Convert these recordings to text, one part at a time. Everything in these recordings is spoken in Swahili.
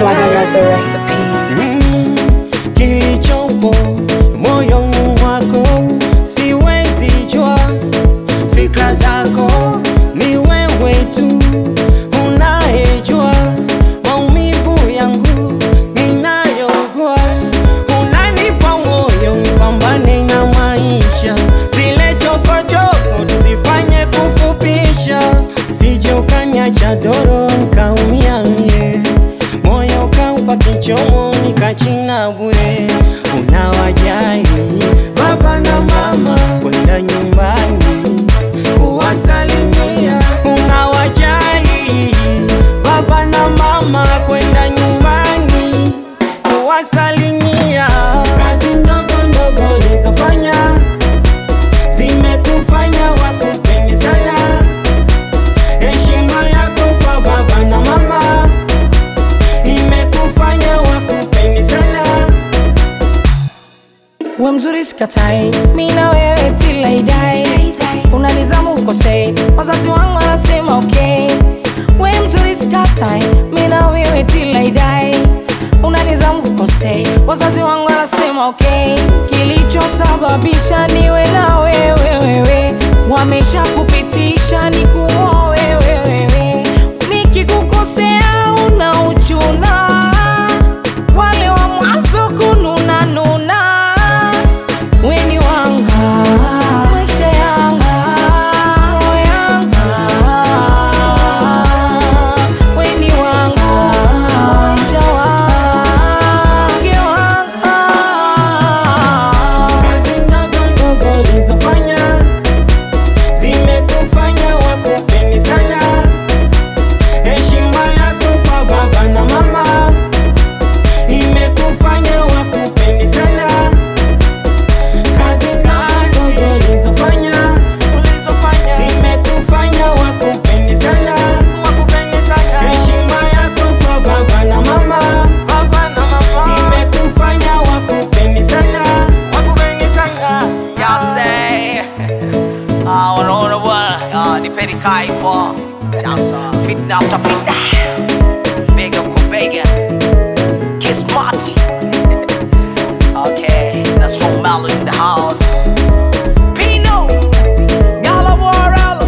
Flag, I got the recipe. Mm, kilichopo moyoni mwako siwezi jua, fikra zako ni wewe tu unayejua, maumivu yangu ninayogua, unanipa moyo nipambane na maisha, zile chokochoko tuzifanye kufupisha, sije ukaniacha doro nikaumia mie moyo kaupa kichomo nikachina bure. Unawajali baba na mama kwenda nyumbani kuwasalimia, unawajali baba na mama kwenda nyumbani kuwasalimia. Kazi ndogo ndogo ulizofanya zimekufanya wakupende sana, heshima yako kwa baba na mama imekufanya wakupende sana. We mzuri sikatai, mi na wewe till I die. Una nidhamu ukosei, wazazi wangu wanasema okay. We mzuri sikatai, mi na wewe till I die. Una nidhamu ukosei, wazazi wangu wanasema okay. Kilichosababisha niwe na wewe wewe, wamesha kupitisha ni kuoa wewe wewe. Nikikukosea una uchuna, wale wa mwanzo kununa nuna Weni wanga maisha yanga roho yanga Weni wanga maisha wange wanga Kazi ndogo ndogo ulizofanya zimekufanya wakupende sana. Heshima yako kwa baba na mama imekufanya wakupende sana. Kazi ndogo ulizofanya zimekufanya wakupende sana. Heshima yako kwa baba na mama imekufanya wakupende sana. Jag säger Ja, unaona bwana Ja, nipeni kaifo Alltså, fitna after fitna Bega kwa bega Kismat Okay, that's from Mellow in the house Pino Gala Warrell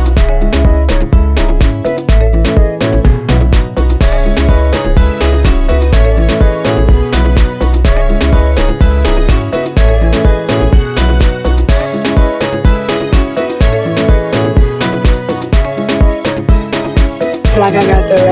Flag, I got the